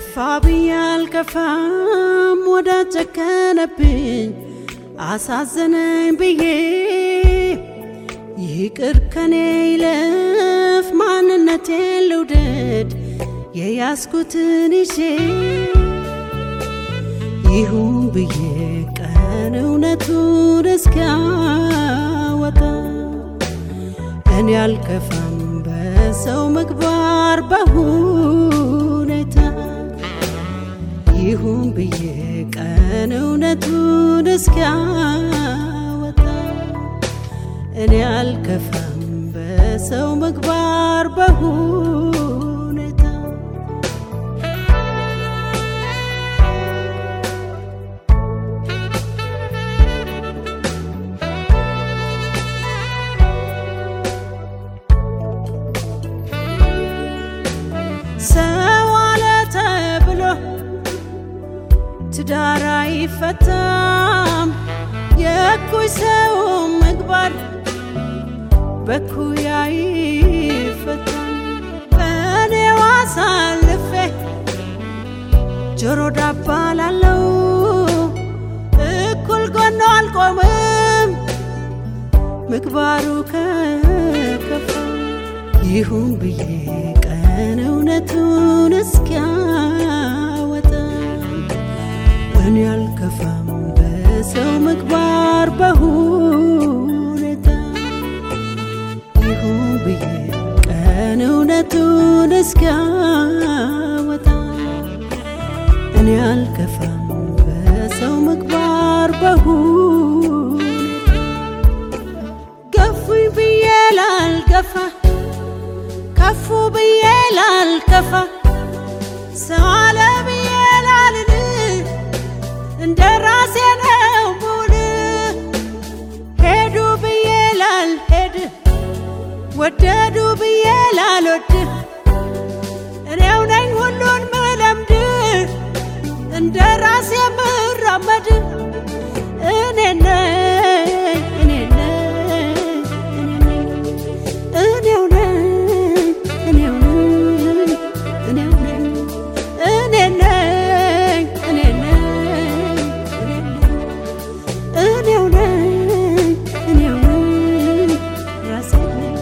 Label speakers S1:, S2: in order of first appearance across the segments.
S1: ከፋ ብዬ አልከፋም ወዳጅ ጨከነብኝ አሳዘነኝ ብዬ ይቅር ከኔ ይለፍ ማንነቴን ልውደድ የያዝኩትን ይዤ ይሁን ብዬ ቀን እውነቱን እስኪያወጣ እኔ አልከፋም በሰው ምግባር በሁኔታ ይሁን ብዬ ቀን እውነቱን እስኪያወጣ እኔ አልከፋም በሰው ምግባር በሁኔታ ሰው አለ ተብሎ ትዳር አይፈታም። የእኩይ ሰው ምግባር በኩያ አይፈታም። እኔው አሳልፌ ጆሮ ዳባ ላለው እኩል ጎኖ አልቆምም ምግባሩ ከከፋ ይሁን ብዬ ቀን እውነቱን እስኪያወጣ እኔ አልከፋም በሰው ምግባር በሁኔታ ይሁን ብዬ ቀን እውነቱን እስኪያወጣ እኔ አልከፋም በሰው ምግባር በሁኔታ ገፉኝ ብዬ ላልገፋ ከፉ ብዬ ላልከፋ ሰው አለ ብዬ ላልል እንደ ራሴ ነው ሙል ሄዱ ብዬ ላልሄድ ወደዱ ብዬ ላልወድ እኔው ነኝ ሁሉን ምለምድ እንደ ራሴ ምራመድ እኔ ነኝ እኔ ነኝ እኔው ነኝ እኔው ነኝ እኔው ነኝ እኔ ነኝ እኔ ነኝ እኔው ነኝ እኔው ነኝ ራሴ ነኝ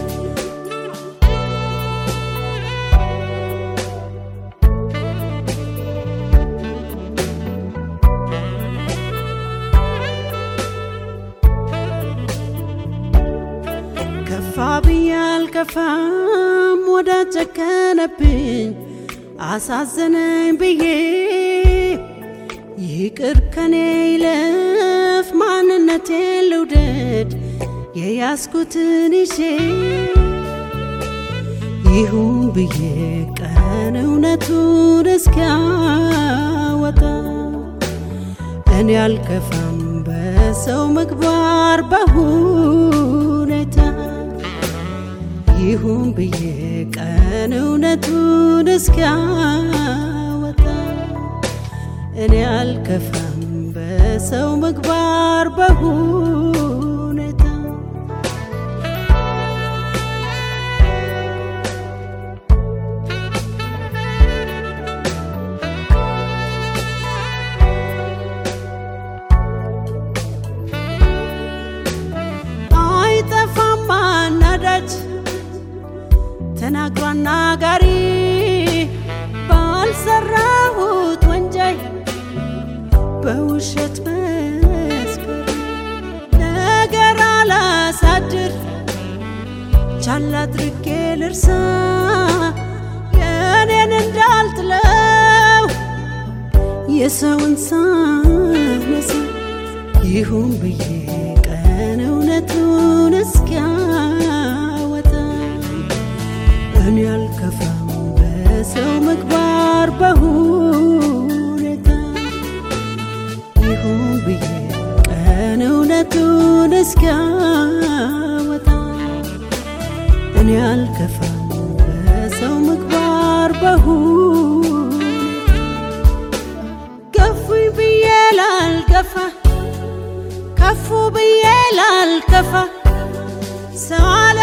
S1: ከፋ ብዬ አልከፋም ወዳጅ ጨከነብኝ አሳዘነኝ ብዬ ይቅር ከኔ ይለፍ ማንነቴን ልውደድ የያዝኩትን ይዤ ይሁን ብዬ ቀን እውነቱን እስኪያወጣ እኔ አልከፋም በሰው ምግባር በሁኔታ ይሁን ብዬ ቀን እውነቱን እስኪያወጣ እኔ አልከፋም በሰው ምግባር በሁኔታ አይጠፋም አናዳጅ ተናግሮ አናጋሪ ባልሰራሁት ወንጀል በውሸት መስከር ነገር አላሳድር ቻል አድርጌ ልርሳ የእኔን እንዳልጥለው የሰውን ሳነሳ ይሁን ብዬ ቀን እውነቱን እስኪያወጣ እኔ አልከፋም በሰው ምግባር በሁኔታ ይሁን ብዬ ቀን እውነቱን እስኪያወጣ እኔ አልከፋም በሰው ምግባር በሁኔታ ገፉኝ ብዬ ላልገፋ ከፉ ብዬ ላልከፋ ሰው አለ